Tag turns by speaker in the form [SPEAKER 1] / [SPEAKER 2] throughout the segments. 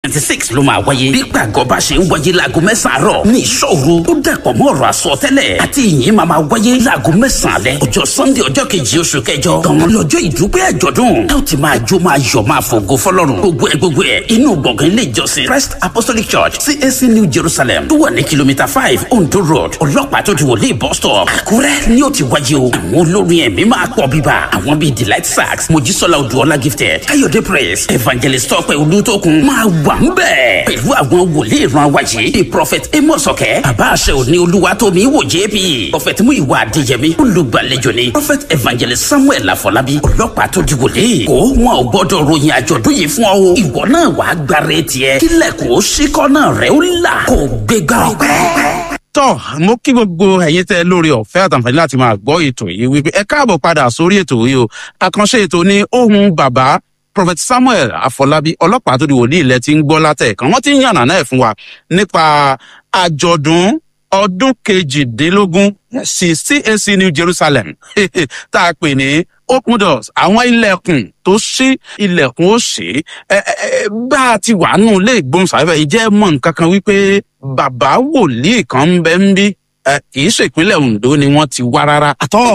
[SPEAKER 1] twenty six ló máa wáyé bí gbàgbọ́ bá ṣe ń wáyé láago mẹ́sàn-án àárọ̀ ní ìṣòro ó dàpọ̀ mọ́ ọ̀rọ̀ àsọtẹ́lẹ̀ àti ìyìn máa máa wáyé láago mẹ́sàn-án alẹ́ ọjọ́ sunday ọjọ́ kejì oṣù kẹjọ gan lọ́jọ́ ìdúpẹ́ àjọ̀dún tá ò ti máa jó máa yọ̀ máa fògo fọlọ́run gbogbo ẹ̀ gbogbo ẹ̀ inú gbọ̀ngàn ilé ìjọsìn christ apostolic church cac new jerusalem tó wà ní kìlómítà five ondo road ọlọ́pàá tó ti wọlé bus stop àkúrẹ́ ni ó ti wáyé o àwọn olórin ẹ̀mí máa pọ̀ bíbá àwọn bíi delight sax mojísọ́lá odúọlá gifted káyọ̀dé praise evangelist tọ́pẹ́ olùtókun máa wà ń bẹ̀ pẹ̀lú àwọn wòlíì ìran wáyé the prophet amos ọ̀kẹ́ bàbá àṣẹ òní olúwatómi wò jp prophet muyiwa adéyẹmí olùgbàlejò ni prophet evangelist samuel afọlábí ọlọ́pàá tó di wòlíì kó wọn ò gbọ́dọ̀ ròyìn àjọ̀dún yìí fún ọ o ìwọ náà wàá gbára tiẹ̀ kílẹ̀kùn ó ṣíkọ́ náà rẹ̀ ó là kó gbégbá ọpẹ́
[SPEAKER 2] tọ́ mo kí gbogbo ẹ̀yin tẹ́ lórí ọ̀fẹ́ àtàǹfààní láti máa gbọ́ ètò yìí wípé ẹ káàbọ̀ padà sórí ètò yìí o àkànṣe ètò ní ohun bàbá prophet samuel afọlábí ọlọ́pàá tó di wòlíì ilẹ̀ ti ń gbọ́ látẹ̀ẹ̀kan wọ́n ti ń yànnà náà fún wa nípa àjọ̀dún ọdún kejìdínlógún sí cac new jerusalem tá a pè ní open doors àwọn ilẹ̀kùn tó ṣí ilẹ̀kùn ó ṣí ẹ ẹ bá a ti wà nù lé ìgbóhùnsáfẹ́ ìjẹ́ mọ̀ nǹkan kan wípé bàbá wòlíì kan ń bẹ ń bí kì í ṣèpínlẹ̀ ondo ni wọ́n ti wá rárá.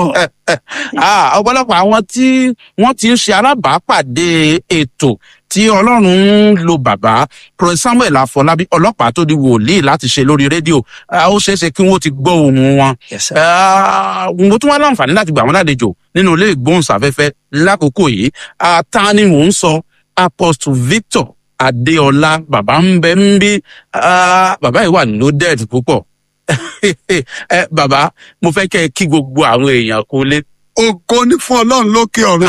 [SPEAKER 2] ọ̀pọ̀lọpọ̀ àwọn tí wọ́n ti ń ṣe alábàápàdé ètò tí ọlọ́run ń lo bàbá prince samuel afọlábí ọlọ́pàá tó di wòlíì láti ṣe lórí rédíò ó ṣeé ṣe kí wọ́n ti gbọ́ ohun wọn. mo tún wá láǹfààní láti gbà wọ́n lálejò nínú ilé ìgbóhùnsáfẹ́fẹ́ lákòókò yìí ta ni mò ń sọ apostle victor adéọlá bàbá ń bẹ ń bí bàbá yìí wà loaded púpọ̀ ẹ bàbá mo fẹ́ kẹ́ ẹ kí gbogbo àwọn èèyàn kó lé.
[SPEAKER 3] ògo ní fún ọlọ́run lókè ọ̀run.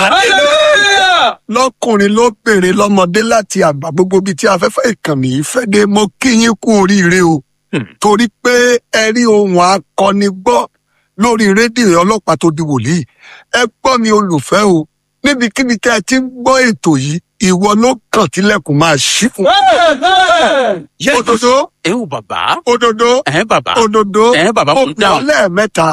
[SPEAKER 3] lọkùnrin lóbìnrin lọmọdé láti àgbà gbogbo bíi tí afẹ́fẹ́ ìkànnì yìí fẹ́ dé mo kí yín kú oríire o. torí pé ẹ rí ohun akọni gbọ́ lórí rédíò ọlọ́pàá tó di wòlíì ẹ gbọ́ mi olùfẹ́ o níbikíbi tí ẹ ti ń gbọ́ ètò yìí ìwọ ló kàn tilẹ̀kùn máa ṣí fún. òdodo
[SPEAKER 2] ẹ ò bàbá.
[SPEAKER 3] òdodo
[SPEAKER 2] ẹ bàbá.
[SPEAKER 3] òdodo
[SPEAKER 2] ẹ bàbá
[SPEAKER 3] ó
[SPEAKER 2] fún dáhùn.
[SPEAKER 3] gbọ́ lẹ́ẹ̀mẹ́ta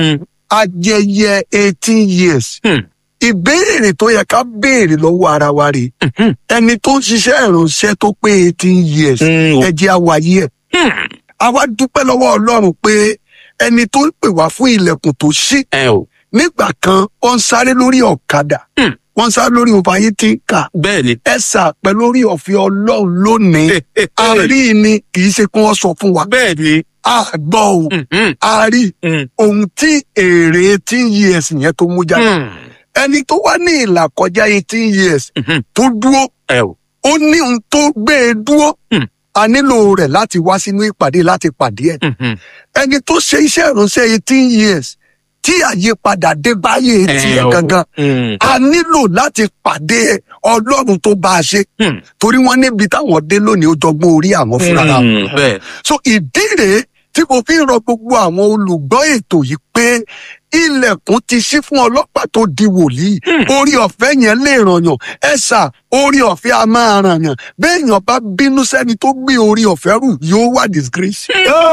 [SPEAKER 3] ayẹyẹ eighteen years
[SPEAKER 2] Hmm.
[SPEAKER 3] ìbéèrè tó yẹ ká béèrè lọ́wọ́ ara wa rè
[SPEAKER 2] Mhm.
[SPEAKER 3] ẹni tó ń ṣiṣẹ́ ìránṣẹ́ tó pé eighteen years
[SPEAKER 2] Mm, o-
[SPEAKER 3] ẹ jẹ́ àwáyé ẹ̀
[SPEAKER 2] Hmm.
[SPEAKER 3] àwa dúpẹ́ lọ́wọ́ ọlọ́run pé ẹni tó ń pè wá fún ilẹ̀kùn tó ṣí
[SPEAKER 2] ẹ o
[SPEAKER 3] nígbà kan ó ń sáré lórí ọ̀kadà
[SPEAKER 2] Hmm.
[SPEAKER 3] wọ́n ń sáré lórí òbáyé tí ń kà
[SPEAKER 2] bẹ́ẹ̀ ni.
[SPEAKER 3] ẹ sà pẹ̀lú orí ọ̀fẹ́ ọlọ́run lónìí àárí ni kì í ṣe kí wọ́n sọ fún wa
[SPEAKER 2] bẹ́ẹ̀ ni.
[SPEAKER 3] a gbọ́ o
[SPEAKER 2] Mhm.
[SPEAKER 3] a rí
[SPEAKER 2] Mm.
[SPEAKER 3] ohun tí èrè eighteen years yẹn tó mú jáde
[SPEAKER 2] Hmm.
[SPEAKER 3] ẹni tó wá ní ìlà kọjá eighteen years
[SPEAKER 2] Mhm.
[SPEAKER 3] tó dúró
[SPEAKER 2] ẹ o.
[SPEAKER 3] ó ní ohun tó gbé e dúró
[SPEAKER 2] Hmm.
[SPEAKER 3] a nílò rẹ̀ láti wá sínú ìpàdé láti pàdé ẹ̀
[SPEAKER 2] Mhm.
[SPEAKER 3] ẹni tó ṣe iṣẹ́ ìránṣẹ́ eighteen years tí àyípadà dé báyé
[SPEAKER 2] Ẹ
[SPEAKER 3] tiẹ̀
[SPEAKER 2] o.
[SPEAKER 3] gangan
[SPEAKER 2] Hmm.
[SPEAKER 3] a nílò láti pàdé ọlọ́run tó bá a ṣe
[SPEAKER 2] Hmm.
[SPEAKER 3] torí wọ́n níbi táwọn dé lónìí ó jọgbọ́n orí àwọn fúnra wọn.
[SPEAKER 2] Hmm. bẹ́ẹ̀.
[SPEAKER 3] so ìdí rèé tí mo fi ń rọ gbogbo àwọn olùgbọ́ ètò yìí pé ilẹ̀kùn ti ṣí fún ọlọ́pàá tó di wòlíì orí ọ̀fẹ́ yẹn lè rànyàn ẹ̀sà orí ọ̀fẹ́ a máa rànyàn béèyàn bá bínú sẹ́ni tó gbé orí ọ̀fẹ́ rù yóò wà disgrace.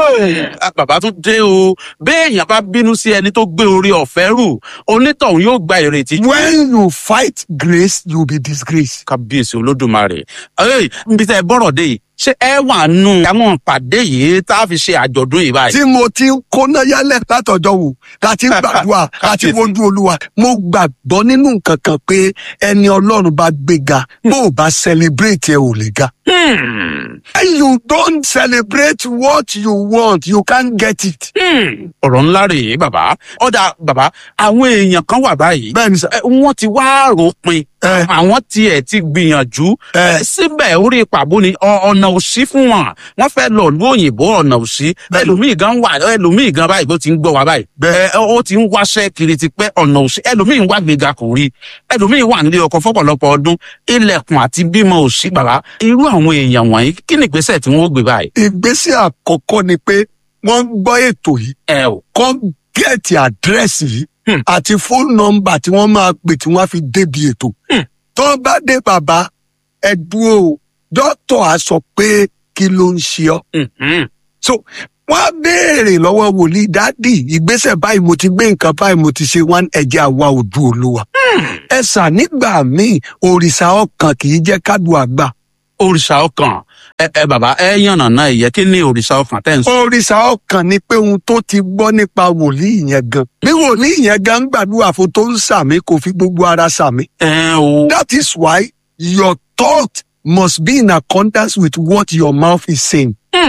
[SPEAKER 2] Ah, bàbá tún dé o béèyàn bá bínú sí ẹni tó gbé orí ọ̀fẹ́ rù onítọ̀hún yóò gba ìrètí.
[SPEAKER 3] when you fight grace you be disgrace.
[SPEAKER 2] kábíyèsí olódùmarè ẹ níbi tẹ ẹ bọrọ dé yìí ṣé ẹ wà nù àwọn pàdé yìí tá a fi ṣe àjọdún yìí báyìí.
[SPEAKER 3] tí mo ti ń kóná yálẹ̀ látọjọ́ wò láti gbàdúrà láti wojú olúwa mo gbàgbọ́ nínú nǹkan kan pé ẹni ọlọ́run bá gbéga bó o bá celebrate ẹ ò lè ga.
[SPEAKER 2] Hmm.
[SPEAKER 3] When you don't celebrate what you want, you can't get it.
[SPEAKER 2] Hmm. ọ̀rọ̀ ńlá rèé bàbá ọ̀dà bàbá àwọn èèyàn kan wà báyìí
[SPEAKER 3] Bẹ́ẹ̀ni sà.
[SPEAKER 2] ẹ, wọ́n ti wá ròpin
[SPEAKER 3] Ẹ.
[SPEAKER 2] àwọn tiẹ̀ ti gbìyànjú
[SPEAKER 3] Ẹ.
[SPEAKER 2] ẹ, síbẹ̀ orí pàbó ni ọ- ọ̀nà òsí fún wọn wọ́n fẹ́ lọ lú òyìnbó ọ̀nà òsí
[SPEAKER 3] Bẹ́ẹ̀ni.
[SPEAKER 2] ẹlòmíì gan wà ẹlòmíì gan báyìí bó ti ń gbọ́ wa báyìí
[SPEAKER 3] Bẹ́ẹ̀.
[SPEAKER 2] ẹ, ó ti ń wáṣẹ́ kiri ti pẹ́ ọ̀nà òsí ẹlòmíì ń wá gbéga kò rí ẹlòmíì wà nílé ọkọ̀ fọ́pọ̀lọpọ̀ ọdún ilẹ̀kùn àti bímọ òsí bàbá irú àwọn èèyàn wọ̀nyí kí ni ìgbésẹ̀ tí wọ́n ó gbé báyìí.
[SPEAKER 3] Ìgbésẹ̀ àkọ́kọ́ ni pé wọ́n ń gbọ́ ètò yìí,
[SPEAKER 2] ẹ ò
[SPEAKER 3] kọ́ gẹ̀ẹ́tì àdírẹ́sì yìí
[SPEAKER 2] Hmm.
[SPEAKER 3] àti fóònù nọ́mbà tí wọ́n máa pè tí wọ́n á fi débi ètò.
[SPEAKER 2] Hmm.
[SPEAKER 3] Tó bá dé bàbá ẹ dúró o, dókítà á sọ pé kí ló ń ṣe ọ́.
[SPEAKER 2] Mhm.
[SPEAKER 3] so wọn á béèrè lọ́wọ́ wòlíì dádì ìgbésẹ̀ báyìí mo ti gbé nǹkan báyìí mo ti ṣe wọn ẹjẹ àwa ojú olúwa. ẹ sà nígbà míì òrìṣà ọkàn kì í jẹ́ kádùn àgbà.
[SPEAKER 2] òrìṣà ọkàn ẹ ẹ bàbá ẹ yànnà náà ìyẹn kí ni òrìṣà ọkàn tẹ́ ń sọ.
[SPEAKER 3] òrìṣà ọkàn ni pé ohun tó ti gbọ́ nípa wòlíì yẹn gan bí wòlíì yẹn gan ń gbàdúrà fún tó ń sàmì kò fi gbogbo ara sàmì.
[SPEAKER 2] ẹ o.
[SPEAKER 3] that is why your thought must be in accordance with what your mouth is saying.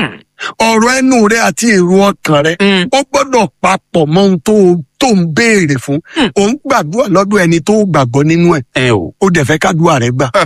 [SPEAKER 3] ọ̀rọ̀ ẹnu rẹ àti èrò ọkàn rẹ ó gbọ́dọ̀ papọ̀ mọ́ ohun tó tó ń béèrè fún. ò ń gbàdúrà lọ́dọ̀ ẹni tó gbàgbọ́ nínú ẹ̀
[SPEAKER 2] ẹ o.
[SPEAKER 3] ó dẹ̀ fẹ́ kádùá rẹ gbà.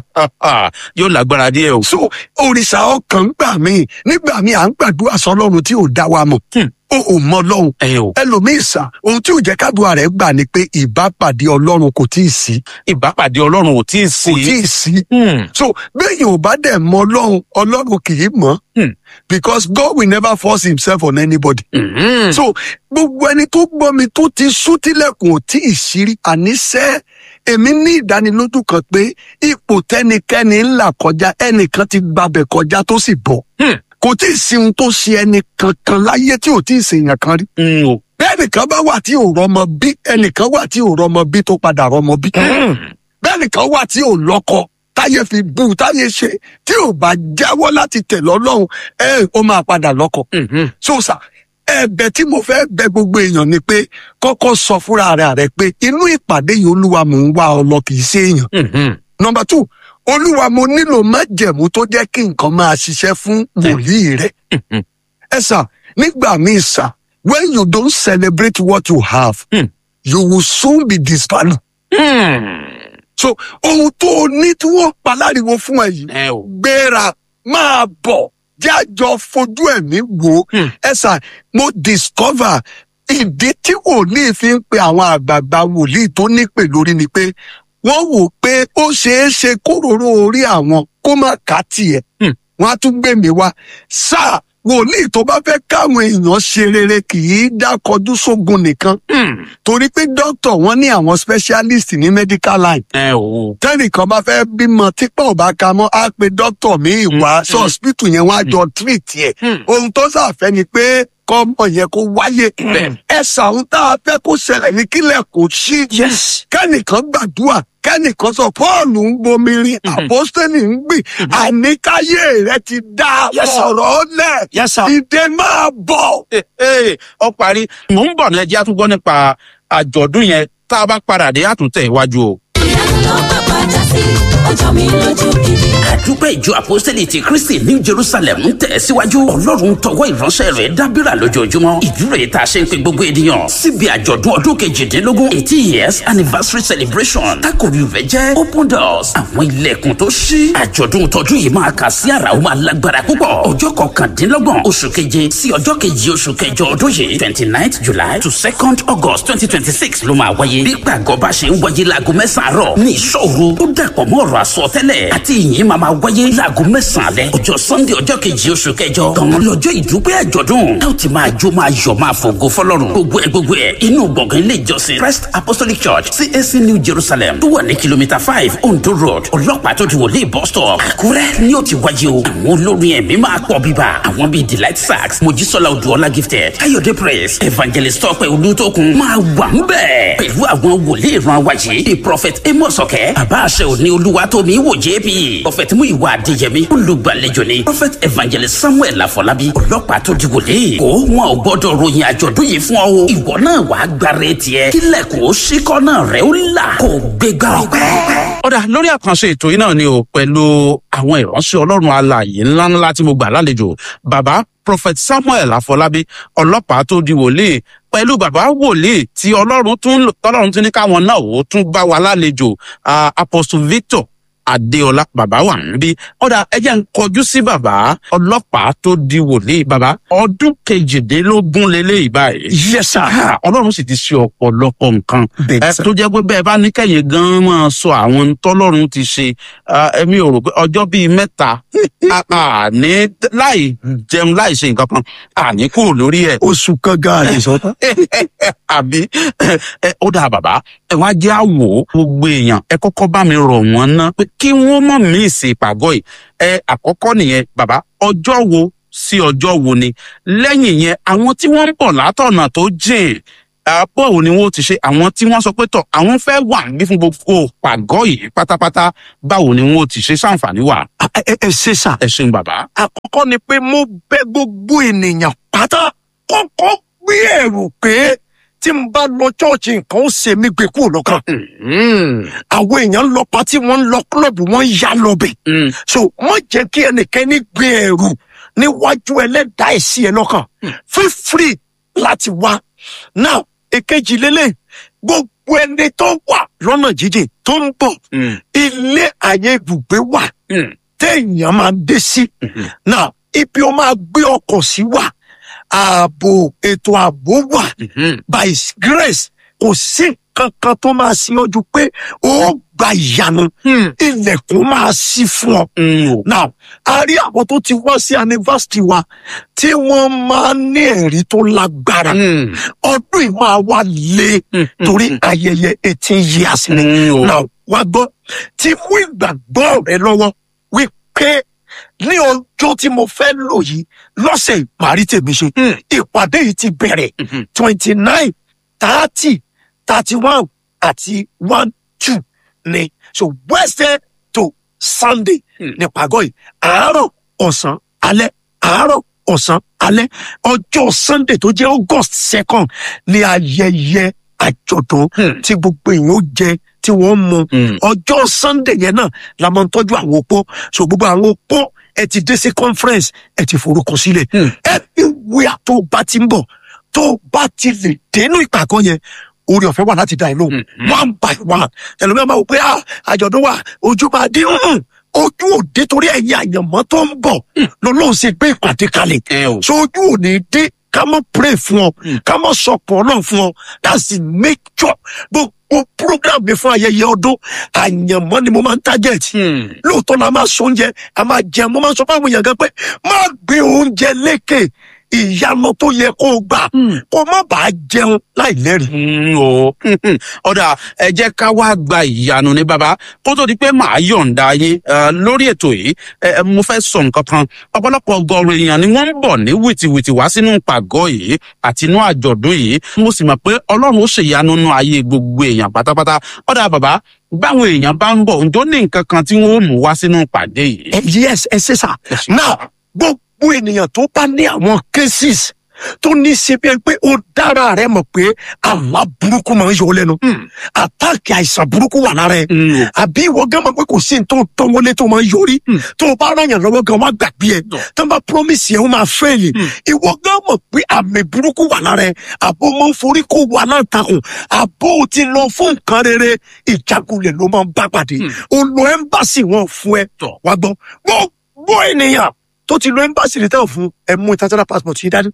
[SPEAKER 2] yóò lágbára díẹ̀ o.
[SPEAKER 3] so òrìṣà ọkàn gbà mí nígbà míì à ń gbàdúrà sọlọ́run tí ò dá wa mọ̀ ó ò mọ ọlọ́run
[SPEAKER 2] ẹ o.
[SPEAKER 3] ẹlòmíì sà ohun tí ò jẹ́ kádùá rẹ̀ gbà ni pé ìbápàdé ọlọ́run kò tí ì sí
[SPEAKER 2] ìbápàdé ọlọ́run ò tí ì sí.
[SPEAKER 3] kò tí ì sí
[SPEAKER 2] Hmm.
[SPEAKER 3] so bẹ́ẹ̀ ò bá dẹ̀ mọ ọlọ́run ọlọ́run kì í mọ̀
[SPEAKER 2] Hmm.
[SPEAKER 3] because God will never force himself on anybody
[SPEAKER 2] Mhm.
[SPEAKER 3] so gbogbo ẹni tó gbọ́ mi tó ti sún tílẹ̀kùn ò tí ì ṣírí àníṣẹ́ èmi ní ìdánilójú kan pé ipò tẹnikẹ́ni ń là kọjá ẹnìkan ti gbabẹ̀ kọjá tó sì bọ̀
[SPEAKER 2] Hmm.
[SPEAKER 3] kò tí ì sí ohun tó ṣe ẹnì kankan láyé tí ò tí ì ṣèyàn kan rí
[SPEAKER 2] Hmm, o.
[SPEAKER 3] bẹ́ẹ̀ nìkan bá wà tí ò rọmọ bí ẹnìkan wà tí ò rọmọ bí tó padà rọmọ bí
[SPEAKER 2] Hmm.
[SPEAKER 3] bẹ́ẹ̀ nìkan wà tí ò lọ́kọ táyé fi bú táyé ṣe tí ò bá jáwọ́ láti tẹ̀ lọ́lọ́run ẹ ó máa padà lọ́kọ
[SPEAKER 2] Mhm.
[SPEAKER 3] so sà ẹ̀bẹ̀ tí mo fẹ́ bẹ̀ gbogbo èèyàn ni pé kọ́kọ́ sọ fúnra rẹ̀ rẹ̀ pé inú ìpàdé yìí olúwa mò ń wá ọ lọ kì í ṣe èèyàn
[SPEAKER 2] Mhm.
[SPEAKER 3] nọmba two olúwa mo nílò májẹ̀mú tó jẹ́ kí nǹkan máa ṣiṣẹ́ fún wòlíì rẹ̀
[SPEAKER 2] Mhm.
[SPEAKER 3] ẹ sà nígbà míì sà when you don't celebrate what you have
[SPEAKER 2] Hmm.
[SPEAKER 3] you will soon be disvalued
[SPEAKER 2] Hmm.
[SPEAKER 3] so ohun tó o ní tí wọ́n paláriwo fún ẹ yìí
[SPEAKER 2] ẹ o.
[SPEAKER 3] gbéra máa bọ̀ jájọ fojú ẹ̀mí wò ó
[SPEAKER 2] Hmm.
[SPEAKER 3] ẹ sà mo discover ìdí tí wòlíì fi ń pe àwọn àgbààgbà wòlíì tó nípè lórí ni pé wọ́n wò pé ó ṣeé ṣe kóróró orí àwọn kó má ká tiẹ̀
[SPEAKER 2] Hmm.
[SPEAKER 3] wọ́n á tún gbé mi wá sáà wòlíì tó bá fẹ́ káwọn èèyàn ṣe rere kì í dákọjú sógun nìkan
[SPEAKER 2] Hmm.
[SPEAKER 3] torí pé dókítà wọn ní àwọn specialist ní medical line
[SPEAKER 2] ẹ o.
[SPEAKER 3] tẹ́nìkan bá fẹ́ bímọ típọ̀ ò bá ka mọ́ á pe dókítà míì wá sí hospital yẹn wọ́n á jọ treat ẹ̀
[SPEAKER 2] Hmm.
[SPEAKER 3] ohun tó sàfẹ́ ni pé kọ́mọ yẹn kó wáyé ẹ sàún tá a fẹ́ kó ṣẹlẹ̀ ní kílẹ̀ kó ṣí
[SPEAKER 2] yes.
[SPEAKER 3] kẹ́nìkan gbàdúrà kẹ́nìkan sọ pọ́ọ̀lù ń bomi rin àpọ́sítẹ́nì ń gbìn àníkáyé rẹ ti dá
[SPEAKER 2] Yes, sir.
[SPEAKER 3] ọ̀rọ̀ lẹ̀
[SPEAKER 2] yes sir.
[SPEAKER 3] ìdè máa bọ̀.
[SPEAKER 2] Ee, ee, ọ parí mò ń bọ̀ ní ẹjẹ́ àtúgbọ́ nípa àjọ̀dún yẹn tá a bá padà dé àtúntẹ̀ iwájú o.
[SPEAKER 4] ìyanu ló bá padà sí ọjọ́ mi lójú gidi.
[SPEAKER 1] àdúpẹ́ ìjọ apostoli ti kristi ní jerusalem ń tẹ̀ síwájú ọlọ́run tọwọ́ ìránṣẹ́ rẹ̀ dábìrà lójoojúmọ́ ìdúró yìí tá a ṣe ń pe gbogbo ènìyàn síbi àjọ̀dún ọdún kejìdínlógún eighty years anniversary celebration tákòrí rẹ̀ jẹ́ open doors àwọn ilẹ̀kùn tó ṣí àjọ̀dún tọdún yìí máa kà sí àrà ó máa lágbára púpọ̀ ọjọ́ kọkàndínlọ́gbọ̀n oṣù keje sí ọjọ́ kejì oṣù kẹjọ ọdún yìí twenty ninth july to second august twenty twenty six ló máa wáyé bí gbàgbọ́ bá ṣe ń wáyé láago mẹ́sàn-án àárọ̀ ní ìṣòro ó dàpọ̀ mọ́ ọ̀rọ̀ àsọtẹ́lẹ̀ àti ìyìn máa máa wáyé láago mẹ́sàn-án alẹ́ ọjọ́ sunday ọjọ́ kejì oṣù kẹjọ gan-an lọ́jọ́ ìdúpẹ́ àjọ̀dún tá ò ti máa jó máa yọ̀ máa fògo fọlọ́run gbogbo ẹ̀ gbogbo ẹ̀ inú gbọ̀ngàn ilé ìjọsìn christ apostolic church cac new jerusalem tó wà ní kìlómítà five ondo road ọlọ́pàá tó ti wọlé bus stop àkúrẹ́ ni ó ti wáyé o àwọn olórin ẹ̀mí máa pọ̀ bíbá àwọn bíi delight sax mojísọ́lá odúọlá gifted káyọ̀dé praise evangelist tọ́pẹ́ olùtókun máa wà ń bẹ̀ pẹ̀lú àwọn wòlíì ìran wáyé the prophet amos ọ̀kẹ́ bàbá àṣẹ òní olúwa tómi wò jp prophet muyiwa adéyẹmí olùgbàlejò ni prophet evangelist samuel afọlábí ọlọ́pàá tó di wòlíì kó wọn ò gbọ́dọ̀ ròyìn àjọ̀dún yìí fún ọ o ìwọ náà wàá gbára tiẹ̀ kílẹ̀kùn ó ṣíkọ́ náà rẹ̀ ó là kó gbégbá ọpẹ́.
[SPEAKER 2] ọ̀dà lórí àkànṣe ètò yìí náà ni o pẹ̀lú àwọn ìránṣẹ́ ọlọ́run alààyè ńláńlá tí mo gbà lálejò bàbá prophet samuel afọlábí ọlọ́pàá tó di wòlíì pẹ̀lú bàbá wòlíì tí ọlọ́run tún lò- tọ́lọ́run tún ní káwọn náà ó tún bá wa lálejò ah, apostle victor adéọlá bàbá wà níbí ọ̀dà ẹjẹ́ ń kọjú sí bàbá ọlọ́pàá tó di wòlíì bàbá ọdún kejìdínlógún lélẹ́yìí báyìí
[SPEAKER 3] yes sir.
[SPEAKER 2] Ah, ọlọ́run sì ti ṣe ọ̀pọ̀lọpọ̀ nǹkan
[SPEAKER 3] Bẹ́ẹ̀
[SPEAKER 2] ẹ
[SPEAKER 3] sir.
[SPEAKER 2] tó jẹ́ pé bẹ́ẹ̀ bá ní kẹ́yìn gan-an máa sọ àwọn tọ́lọ́run ti ṣe ah, ẹ̀mí ò rò pé ọjọ́ bíi mẹ́ta a- a ní láì jẹun láì ṣe nǹkan kan àní kúrò lórí ẹ̀
[SPEAKER 3] oṣù kan gan àdìsọ́tà.
[SPEAKER 2] àbí ẹ ó dáa bàbá ẹ wá jẹ́ àwò gbogbo èèyàn ẹ kọ́kọ́ bá mi rọ̀ wọ́n ná pé kí wọ́n mọ̀ mí ìsìn ìpàgọ́ yìí ẹ àkọ́kọ́ nìyẹn bàbá ọjọ́ wo sí ọjọ́ wo ni lẹ́yìn yẹn àwọn tí wọ́n ń bọ̀ látọ̀nà tó jìn bọ́ọ̀ ni wọ́n ti ṣe àwọn tí wọ́n sọ pé tọ̀ àwọn fẹ́ wà ní fún gbogbo pàgọ́ yìí pátápátá báwo ni wọ́n ti ṣe sáǹfààní wà.
[SPEAKER 3] ẹ ẹ ẹ ṣe sà
[SPEAKER 2] ẹ ṣeun bàbá.
[SPEAKER 3] àkọ́kọ́ ni pé mo bẹ gbogbo ènìyàn pátá kọ́kọ́ gbé ẹ̀rù pé tí n bá lọ chọ́ọ̀chì nǹkan ó ṣe mí gbé kúrò lọ́kàn. àwọn èèyàn ń lọ pátí wọ́n ń lọ kílọ̀bù wọ́n ń yá lọ bẹ̀. so má jẹ́ kí ẹnikẹ́ni gbé ẹ̀rù níwájú ẹlẹ́dàá ẹ̀sìn ẹ̀ lọ́kàn. feel free láti wá. now èkejì lélẹ̀ gbogbo ẹni tó wà lọ́nà jíjìn tó ń bọ̀ ilé àyè ibùgbé wà téèyàn máa dé sí. now ibi ó máa gbé ọkọ̀ sí wà ààbò ètò ààbò wà by his grace kò sí kankan tó máa sí ọjọ́ pé ó gba ìyanu ilẹ̀kùn máa sí fún ọ. now a rí àwọn tó ti wá sí anniversary wa tí wọ́n máa ń ní ẹ̀rí tó lágbára ọdún yìí máa wá lé torí ayẹyẹ eighteen years ni. now wá gbọ́ tí mú ìgbàgbọ́ rẹ lọ́wọ́ wípé ní ọjọ́ tí mo fẹ́ lò yìí lọ́sẹ̀ ìparí tèmi ṣe ìpàdé yìí ti bẹ̀rẹ̀ twenty nine thirty thirty one àti one two ni so wednesday to sunday ní pàgọ́ yìí àárọ̀ ọ̀sán alẹ́ àárọ̀ ọ̀sán alẹ́ ọjọ́ sunday tó jẹ́ august second ni ayẹyẹ àjọ̀dún tí gbogbo èèyàn ó jẹ tí wọ́n mu ọjọ́ sunday yẹn náà la máa ń tọ́jú àwọn opó so gbogbo àwọn opó ẹ ti dé sí conference ẹ ti forúkọ sílẹ̀ everywhere tó o bá ti ń bọ̀ tó o bá ti lè dénú ìpàgọ́ yẹn orí ọ̀fẹ́ wà láti dá ẹ lóhùn one by one ẹlòmíràn máa wò pé ah àjọ̀dún wa ojú máa dín hùn ojú òde torí ẹ̀yin àyànmọ́ tó ń bọ̀ lọ́lọ́run ṣe gbé ìpàdé kalẹ̀ so ojú òní dé ká mọ̀ pray fún ọ ká mọ̀ sọ̀pọ̀ náà fún ọ that's the nature gbogbo program mi fún ayẹyẹ ọdún àyànmọ́ ni mo máa ń target lóòótọ́ la máa sọ oúnjẹ a máa jẹun mo máa sọ fáwọn èèyàn gan pé má gbé oúnjẹ lékè ìyanu tó yẹ kó o gbà kó má bàa jẹun láì lẹ́rìí.
[SPEAKER 2] o ọ̀dà ẹ jẹ́ ká wá gba ìyanu ní bàbá kó tó di pé màá yọ̀ǹda yín eh, lórí ètò yìí eh, mo fẹ́ sọ nǹkan kan ọ̀pọ̀lọpọ̀ ọgọ́rùn èèyàn ni wọ́n ń bọ̀ ní wìtìwìtì wá sínú pàgọ́ yìí àti inú àjọ̀dún yìí mo sì mọ̀ pé ọlọ́run ó ṣèyanu nínú ayé gbogbo èèyàn pátápátá ọ̀dà bàbá báwọn èèyàn bá ń bọ̀ ǹjọ́ ní nǹkan kan tí wọ́n ó mú wá sínú pàdé yìí.
[SPEAKER 3] Eh, yes ẹ ṣe sà now gbogbo ènìyàn tó bá ní àwọn cases tó ní í ṣe bí ẹni pé ó dára rẹ mọ̀ pé àlá burúkú máa ń yọ ọ́ lẹ́nu àtàkì àìsàn burúkú wà lára ẹ àbí ìwọ gán mọ̀ pé kò sí ní tó tán wọlé tó máa ń yọrí tó o bá ràyàn lọ́wọ́ gan wá gbàgbé ẹ tó bá promise yẹn ó máa fẹ́ẹ̀lì ìwọ gán mọ̀ pé àmì burúkú wà lára ẹ àbó máa ń forí kó wà láǹtakùn àbó ti lọ fún nǹkan rere ìjákulẹ̀ ló máa ń bá pàdé o lọ ẹ́mbàsì wọn fún ẹ wá gbọ́ gbogbo ènìyàn tó ti lo ẹ́mbàsì rẹ̀ tẹ́ ò fún ẹ mú international passport yìí dání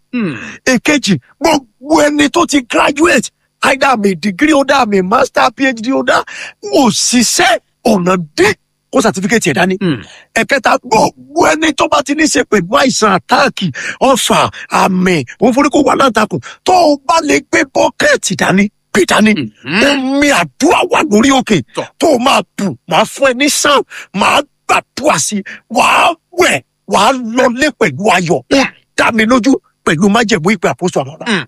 [SPEAKER 3] èkejì gbogbo ẹni tó ti graduate either àmì degree holder àmì master phd holder wò ṣiṣẹ́ ọ̀nà dé kó certificate ẹ̀ dání. ẹ̀kẹta gbogbo ẹni tó bá ti ní ṣe pẹ̀lú àìsàn àtáàkì ọ̀fà àmì òun forí kó wà láǹtakùn tó o bá lè gbé bọ́kẹ́ẹ̀tì dání gbé dání. omi àdúrà wà lórí òkè tó o máa bù máa fún ẹ ní sàn máa gbàdúrà sí wàá wẹ̀ wàá lọlé pẹ̀lú ayọ̀ ó dá mi lójú pẹ̀lú májẹ̀mú ìpè àpòsò àwọn ọ̀la.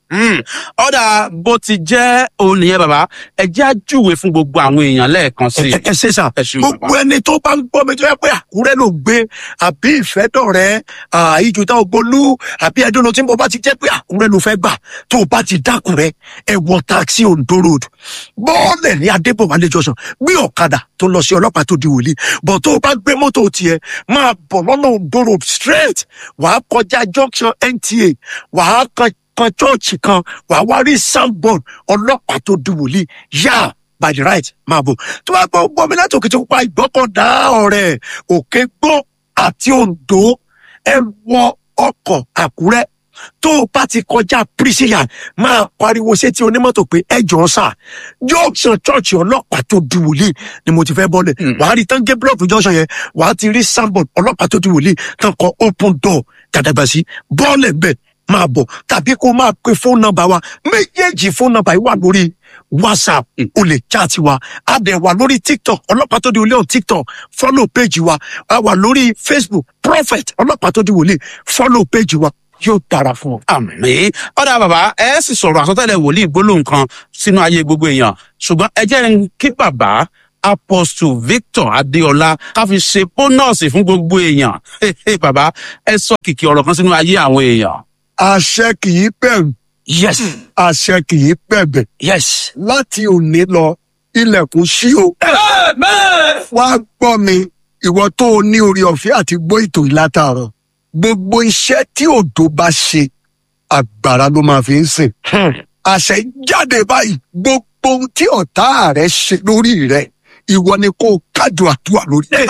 [SPEAKER 2] ọ̀dà bó ti jẹ́ òun nìyẹn bàbá ẹ jẹ́ àjúwe fún gbogbo àwọn èèyàn lẹ́ẹ̀kan sí i.
[SPEAKER 3] ẹ ẹ ṣe sà
[SPEAKER 2] ẹ ṣeun
[SPEAKER 3] gbogbo
[SPEAKER 2] bàbá.
[SPEAKER 3] ẹni tó bá ń gbọ́ mi tó yẹ pé àkúrẹ́ ló gbé àbí ìfẹ́dọ̀rẹ́ ìjùtà ògbólú àbí ẹdúnú tí mo bá ti jẹ́ pé àkúrẹ́ ló fẹ́ gbà tó o bá ti dákúrẹ́ ẹ wọ taxi ondo road bọ́ọ̀lẹ̀ ní adébọ̀wálé jọ̀sán gbé ọ̀kadà tó lọ sí ọlọ́pàá tó di wòlíì bọ̀ tó o bá gbé mọ́tò tiẹ̀ máa bọ̀ lọ́nà ondo road straight wàá kọjá junction nta wàá kan kan chọ́ọ̀chì kan wàá wá rí soundboard ọlọ́pàá tó di wòlíì yá by the right máa bọ̀ tó bá gbọ́ gbọ́ mi láti òkè tó pa ìgbọ́kàndá ọ̀rẹ́ òkè gbọ́ àti ondo ẹ wọ ọkọ̀ àkúrẹ́ tó o bá ti kọjá prisian máa pariwo sétí onímọ́tò pé ẹ jọ sà junction church ọlọ́pàá tó di wòlíì ni mo ti fẹ́ bọ́lẹ̀ wàá rí tán gé block junction yẹn wàá ti rí soundboard ọlọ́pàá tó di wòlíì tán kọ open door gàdàgbàsí bọ́ọ̀lẹ̀ bẹ́ẹ̀ máa bọ̀ tàbí kó máa pe fóònù nọ́mbà wa méjèèjì fóònù nọ́mbà yìí wà lórí whatsapp o lè chat wa a dẹ̀ wà lórí tiktok ọlọ́pàá tó di wòlíì on tiktok follow page wa a wà lórí facebook prophet ọlọ́pàá tó di wòlíì follow page wa yóò dára fún ọ.
[SPEAKER 2] àmì ọ̀dà bàbá ẹ sì sọ̀rọ̀ àsọtẹ́lẹ̀ wòlíì gbólóhùn kan sínú ayé gbogbo èèyàn ṣùgbọ́n ẹ jẹ́ n kí bàbá apostle victor adéọlá ká fi ṣe bónọ́ọ̀sì fún gbogbo èèyàn Hey, hey, bàbá ẹ sọ kìkì ọ̀rọ̀ kan sínú ayé àwọn èèyàn.
[SPEAKER 3] àṣẹ kì í bẹ̀rù
[SPEAKER 5] Yes.
[SPEAKER 3] àṣẹ kì í bẹ̀bẹ̀
[SPEAKER 5] Yes.
[SPEAKER 3] láti òní lọ ilẹ̀kùn ṣí o.
[SPEAKER 5] Amen.
[SPEAKER 3] wá gbọ́ mi ìwọ tó o ní orí ọ̀fẹ́ àti gbọ́ ètò ìlátàárọ̀ gbogbo iṣẹ́ tí òdo bá ṣe agbára ló máa fi ń sìn. àṣẹ jáde báyìí gbogbo ohun tí ọ̀tá rẹ ṣe lórí rẹ ìwọ ni kó o kájọ àdúrà lórí rẹ.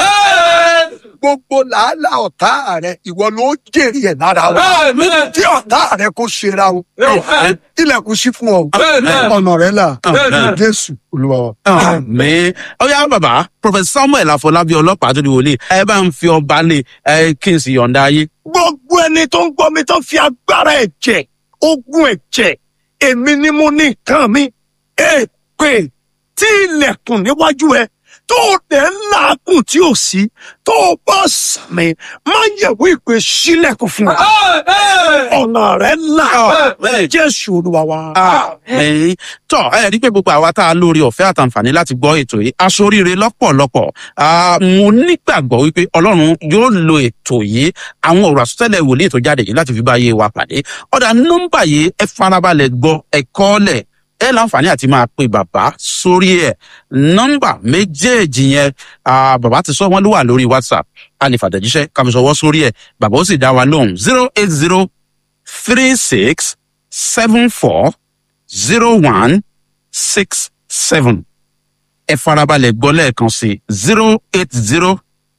[SPEAKER 3] gbogbo làálàá ọ̀tá rẹ ìwọ ló jèrè ẹ̀ lára wọn.
[SPEAKER 5] Amen.
[SPEAKER 3] tí ọ̀tá rẹ kó ṣera o ilẹ̀kùn sí fún ọ
[SPEAKER 5] Amen.
[SPEAKER 3] ọ̀nà rẹ là
[SPEAKER 2] Amen.
[SPEAKER 3] jésù olúwa wa.
[SPEAKER 2] àmì ọyá bàbá prophet samuel afọlábí ọlọ́pàá tó di wòlíì ẹ bá ń fi ọba lé ẹ kí n sì yọ̀ǹda ayé.
[SPEAKER 3] gbogbo ẹni tó ń gbọ́ mi tó fi agbára ẹ̀jẹ̀ ogun ẹ̀jẹ̀ èmi ni mo ní nǹkan mi èpè tí ilẹ̀kùn níwájú ẹ tó o dẹ̀ ń làágùn tí ò sí tó o bá sàmì má yẹ̀wò ìpè sílẹ̀kùn fún ẹ ọ̀nà rẹ là
[SPEAKER 2] Amen.
[SPEAKER 3] jésù olúwa wa.
[SPEAKER 2] Àmín. tọ ẹ rí i pé gbogbo àwa tá a lórí ọ̀fẹ́ àtàǹfààní láti gbọ́ ètò yìí aṣoríire lọ́pọ̀lọpọ̀ Ah, mo nígbàgbọ́ wípé ọlọ́run yóò lo ètò yìí àwọn ọ̀rọ̀ àsọtẹ́lẹ̀ wòlíì tó jáde yìí láti fi bá ayé wa pàdé ọ̀dà nọ́mbà yìí ẹ farabalẹ̀ gbọ́ ẹ kọ́lẹ̀ ẹ láǹfààní àti máa pe bàbá sórí ẹ nọ́mbà méjèèjì yẹn ah, bàbá ti sọ wọn ló wà lórí whatsapp a lè fàtẹ̀jíṣẹ́ ká fi sọwọ́ sórí ẹ bàbá ó sì dá wa lóhùn zero eight zero three six seven four zero one six seven ẹ farabalẹ̀ gbọ́ lẹ́ẹ̀kan sí zero eight zero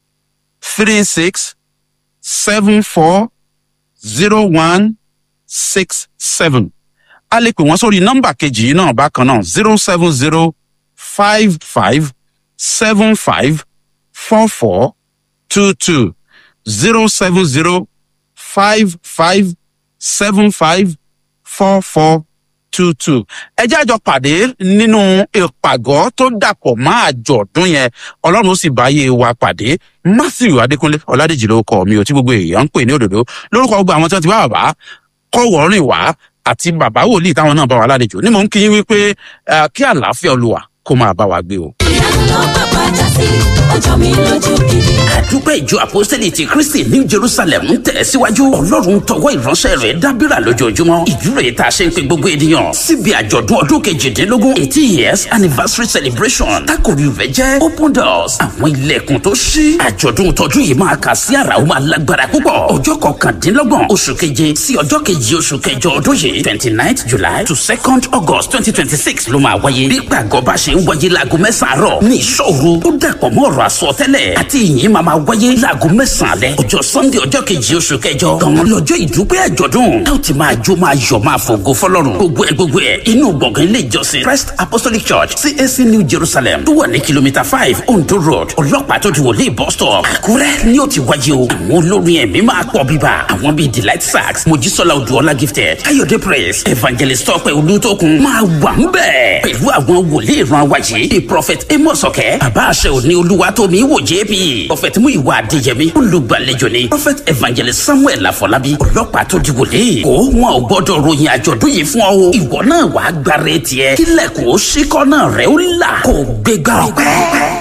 [SPEAKER 2] three six seven four zero one six seven a lè pè wọ́n sórí nọ́mbà kejì yìí náà bákan náà zero seven zero five five seven five four four two two zero seven zero five five seven five four four two two. ẹ jẹ́ àjọ pàdé nínú ìpàgọ́ tó dàpọ̀ mọ́ àjọ̀dún yẹn ọlọ́run ó sì báyé wa pàdé matthew adékúnlé ọ̀làdèjì ló kọ́ mi ò tí gbogbo èèyàn ń pè ní òdòdó lórúkọ gbogbo àwọn tí wọ́n ti bá bàbá kọ́wọ́ rìn wá àti bàbá wòlíì táwọn náà bá wa lálejò ní mò ń kí yín wípé eh, kí àlàáfíà olùwà kó máa bá wa gbé o.
[SPEAKER 4] ìyanu ló bàbá já sí ọjọ́ mi lójú gidi.
[SPEAKER 1] àdúpẹ́ ìjọ apostoli ti kristi ní jerusalem ń tẹ̀ síwájú ọlọ́run tọwọ́ ìránṣẹ́ rẹ̀ dábìrà lójoojúmọ́ ìdúró yìí tá a ṣe ń pe gbogbo ènìyàn síbi àjọ̀dún ọdún kejìdínlógún eighty years anniversary celebration tákòrí rẹ̀ jẹ́ open doors àwọn ilẹ̀kùn tó ṣí àjọ̀dún tọdún yìí máa kà sí àrà ó máa lágbára púpọ̀ ọjọ́ kọkàndínlọ́gbọ̀n oṣù keje sí ọjọ́ kejì oṣù kẹjọ ọdún yìí twenty ninth july to second august twenty twenty six ló máa wáyé bí gbàgọ́ bá ṣe ń wáyé láago mẹ́sàn-án àárọ̀ ní ìṣòro ó dàpọ̀ mọ́ ọ̀rọ̀ àsọtẹ́lẹ̀ àti ìyìn máa máa wáyé láago mẹ́sàn-án alẹ́ ọjọ́ sunday ọjọ́ kejì oṣù kẹjọ gan lọ́jọ́ ìdúpẹ́ àjọ̀dún ẹ ó ti máa jó máa yọ̀ máa fògo fọlọ́run gbogbo ẹ gbogbo ẹ inú gbọ̀ngàn ilé ìjọsìn christ apostolic church cac new jerusalem tó wà ní kìlómítà five ondo road ọlọ́pàá tó ti wọlé bus stop àkúrẹ́ ni ó ti wáyé o àwọn olórin ẹ̀mí máa pọ̀ bíbá àwọn bíi delight sax mojísọ́lá odúọlá gifted káyọ̀dé praise evangelist tọ́pẹ́ olùtókun máa wà ń bẹ̀ pẹ̀lú àwọn wòlíì ìran wáyé bíi prophet amos ọ̀kẹ́ bàbá àṣẹ òní olúwa tómi wò jp prophet muyiwa adéyẹmí olùgbàlejò ni prophet evangelist samuel afọlábí ọlọ́pàá tó di wòlíì kó wọn ò gbọ́dọ̀ ròyìn àjọ̀dún yìí fún ọ o ìwọ náà wàá gbára tiẹ̀ kílẹ̀kùn ó ṣíkọ́ náà rẹ̀ ó là kó gbégbá ọpẹ́.